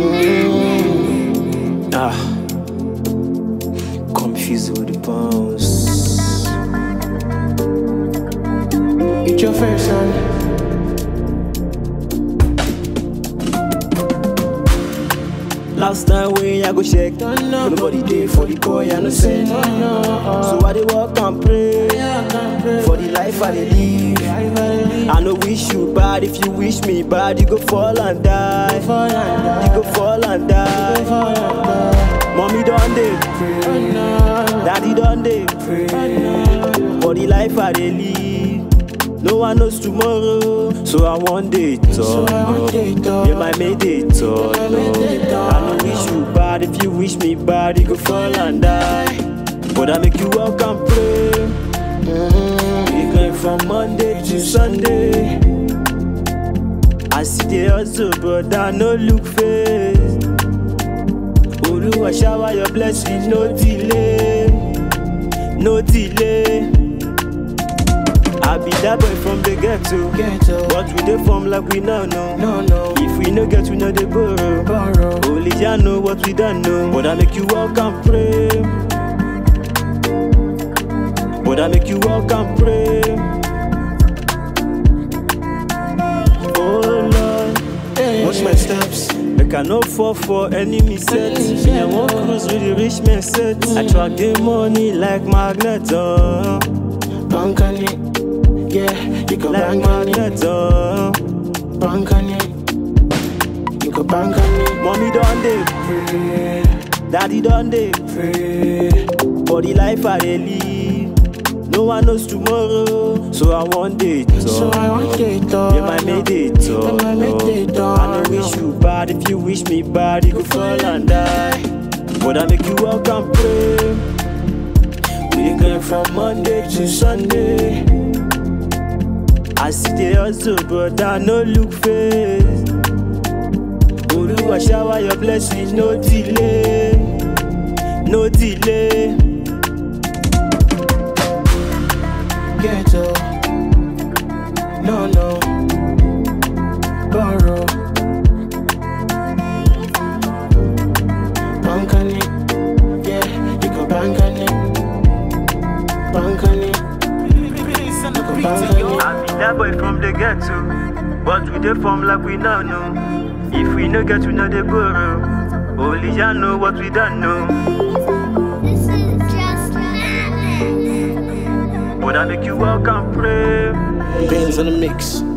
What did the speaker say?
Ah, confused with the bounce. It's your first son. Last time when I go check, No, no. nobody there for the boy, I no say. No, no. So I dey walk and pray I can pray. for the life I dey live. Life I live I no wish you bad, if you wish me bad, you go fall and die. for and You go fall and die. for and Mommy done dey pray, daddy done dey pray for the life I dey live. No one knows tomorrow, so I one day So turn I one up. day turn Yeah, my made it turn my made it up. I no wish you bad, if you wish me bad, you go fall and die. But I make you walk and pray. We going from Monday to Sunday. I see the hustle, but I no look face. Oluwa shower your blessing, no delay, no delay. I be that boy from the ghetto, Ghetto. but we dey form like we now know. No, no. If we no get, we no dey borrow. Borrow. Only Jah know what we don't know. But I make you walk and pray. But I make you walk and pray. Oh Lord, Watch my steps. make I no fall for enemy set. Me I want cruise with the rich man set. I track the money like magnet, oh. Bank on it. Yeah, you can like bank on it. magnet, oh. Bank on it. You can bank on it. Mommy done dey Pray, daddy done dey pray. For the life I dey live, no one knows tomorrow. So I want day So talk. I want it done. Yeah, my made it talk. Yeah, my made it I done. no wish you bad. If you wish me bad, you go fall and die. But I make you walk and pray. We going from Monday to Sunday. I see the hustle, but I no look face. Oluwa shower your blessing, no delay, no delay. Ghetto. No, no. Borrow. Bank on it. Yeah, you can bank on it. Bank on it. You can bank on it. I be that boy from the ghetto, but we dey form like we now know. If we no get, we no dey borrow. Only Jah know what we don't know. This is just madness. But I make you walk and pray. Bands on the mix.